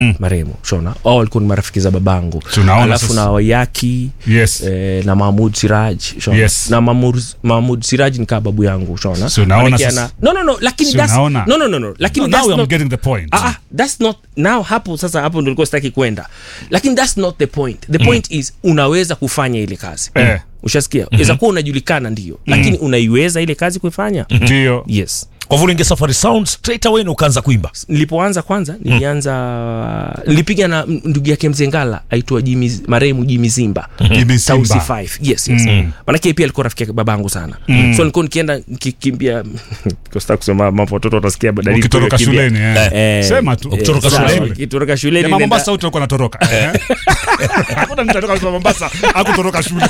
marehemu shona au walikuwa ni marafiki za babangu So unaona alafu sasa- na wayaki Yes. eh, na mahmud siraj shona Yes. na mahmud, mahmud siraj ni kaa babu yangu shona So unaona Manake sasa- ana- no no no lakini So that's, unaona- no no no no lakini No, now that's I'm not, getting the point. Ah, ah, that's not now hapo sasa hapo ndo nilikuwa sitaki kwenda lakini that's not the point the point is unaweza kufanya ile kazi Eh. ushasikia mm kuwa unajulikana ndio lakini unaiweza ile kazi kuifanya Ndio. yes kwa hivyo uliingia safari sound straight away na ukaanza kuimba nilipoanza kwanza nilianza nilipiga na m- ndugu yake mzengala aitwa Jimmy- marehemu jimi zimba Jimmy Tausi Simba. 5 yes yes manake pia alikuwa rafiki yake babangu sana so nilikuwa nikienda nikikimbia kosta kusema mambo watoto watasikia dalili Ukitoroka kukimbia. shuleni eh. Eh, Sema tu. Ukitoroka sawa, shuleni. ukitoroka shuleni Jamaa nenda- Mombasa wote walikuwa wanatoroka. Eh. Hakuna mtu anatoka kwa Mombasa hakutoroka shule.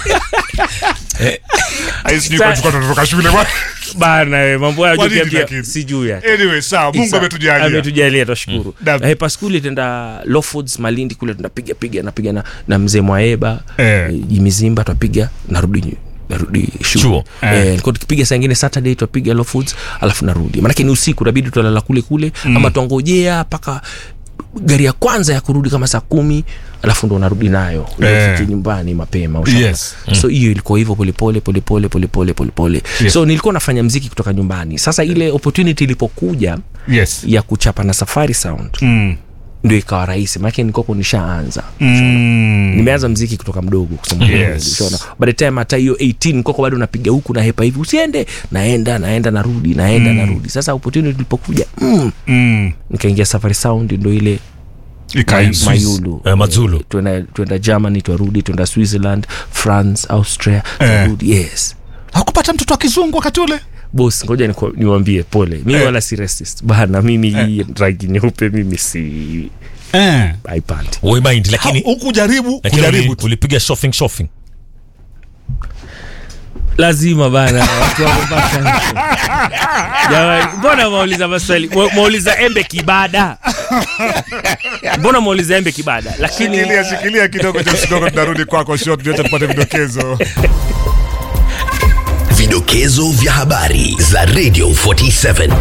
Ai sijui kwa Sa- tulikuwa tunatoroka shule bwana. bana we, mambo hayo Kwa nini tukiambia lakini? sijui ya Anyway, sawa, Mungu Isa, ametujalia. ametujalia twashukuru Naam. eh, paskuli tenda lawfords malindi kule tunapiga piga napiga na, na mzee mwaeba Eh. eh, jimizimba twapiga narudi nyu- narudi Chuo. shule Eh. eh, nilikuwa tukipiga saa ingine saturday twapiga lawfords alafu narudi maanake ni usiku nabidi twalala kule kule mm. ama twangojea mpaka gari ya kwanza ya kurudi kama saa kumi alafu ndo unarudi nayo Eh. unafika nyumbani mapema ushaona? Yes. so hiyo ilikuwa hivyo polepole polepole polepole polepole Yes. so nilikuwa nafanya mziki kutoka nyumbani sasa ile opportunity ilipokuja Yes. ya kuchapa na safari sound Mm. ndio ikawa rahisi maanake nikoko nishaanza Mm. nimeanza mziki kutoka mdogo kusema Yes. kweli, ushaona. by the time hata hiyo 18 nikoko bado napiga huku na hepa hivi usiende naenda naenda narudi naenda narudi sasa opportunity ilipokuja mm, Mm. nikaingia safari sound ndo ile Ikainsu. mayulu Eh, Mazulu. twenda twenda germany twarudi twenda switzerland france austria twarudi yes Hakupata mtoto wa kizungu wakati ule? bos ngoja niku- niwambie pole mimi Eh. wala si racist bana mimi hii rangi nyeupe mimi si Eh. haipandi we mind lakini Huku jaribu, lakini kujaribu uli- tu. ulipiga shopping shopping lazima bana watu wa Mombasa. Jamani, mbona mauliza maswali Mwa- mwauliza embe kibada mbona mwauliza embe kibada lakini Shikilia, shikilia kidogo cha kidogo tunarudi kwako short ndio tupate vidokezo. Vidokezo vya habari za Radio 47.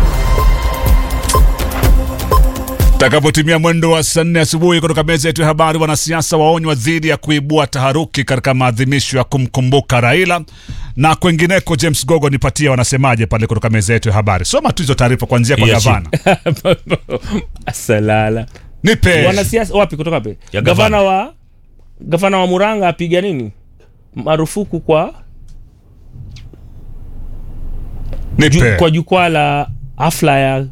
Takapotimia mwendo wa saa nne asubuhi kutoka meza yetu ya habari, wanasiasa waonywa dhidi ya kuibua taharuki katika maadhimisho ya kumkumbuka Raila na kwengineko. James Gogo, nipatie wanasemaje pale kutoka meza yetu ya habari. Soma tu hizo taarifa kuanzia kwa Iya, gavana. salala Nipe wanasiasa wapi kutoka wapi Ya gavana gavana. wa gavana wa muranga apiga nini marufuku kwa ju, nipe kwa jukwaa la hafla ya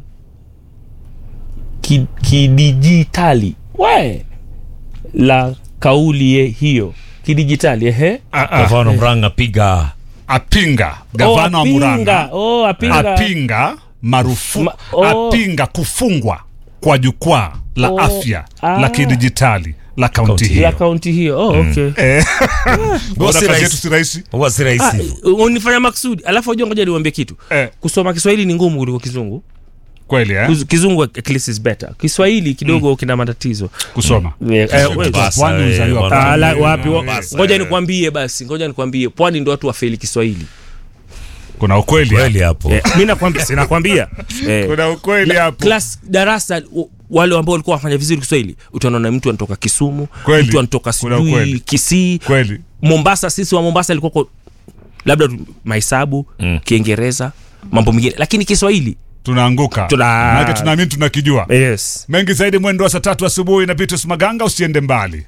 ki- kidijitali we la kauli ye- hiyo kidijitali ehe Ah, ah. gavana mranga piga apinga gavana oh, wa Murang'a apinga. Oh, apinga. apinga marufuku Ma- oh. apinga kufungwa kwa jukwaa la Oh, afya ah. la kidijitali la kaunti Kaunti hiyo. la kaunti hiyo oh, okay. Bora si kazi rahisi. yetu si rahisi. huwa si Ah, rahisi unifanya maksudi alafu ajua ngoja niwambie kitu Eh, kusoma kiswahili ni ngumu kuliko kizungu kweli eh? Kuz- kizungu at least is better kiswahili kidogo kina matatizo kusoma Eh, eh, we- Basa, Pwani we, uzaliwa bwana. pwani. Ah, la- wapi wa- Basa, ngoja eh. nikwambie basi ngoja nikwambie pwani ndo watu wafeli kiswahili kuna ukweli hapo. kweli hapo eh, mi nakwambia sinakwambia eh, kuna ukweli hapo class darasa u- wale ambao walikuwa wafanya vizuri kiswahili utaona na mtu anatoka kisumu Kweli. mtu anatoka Kuna sijui ukweli. kisii kweli mombasa sisi wa mombasa ilikuwa labda tu- mahesabu Mm. kiingereza mambo mengine lakini kiswahili tunaanguka Tuna- Maanake tunaamini tunakijua yes mengi zaidi mwendo wa saa tatu asubuhi na Vitus Maganga usiende mbali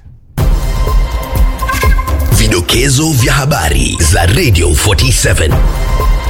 Vidokezo vya habari za Radio 47.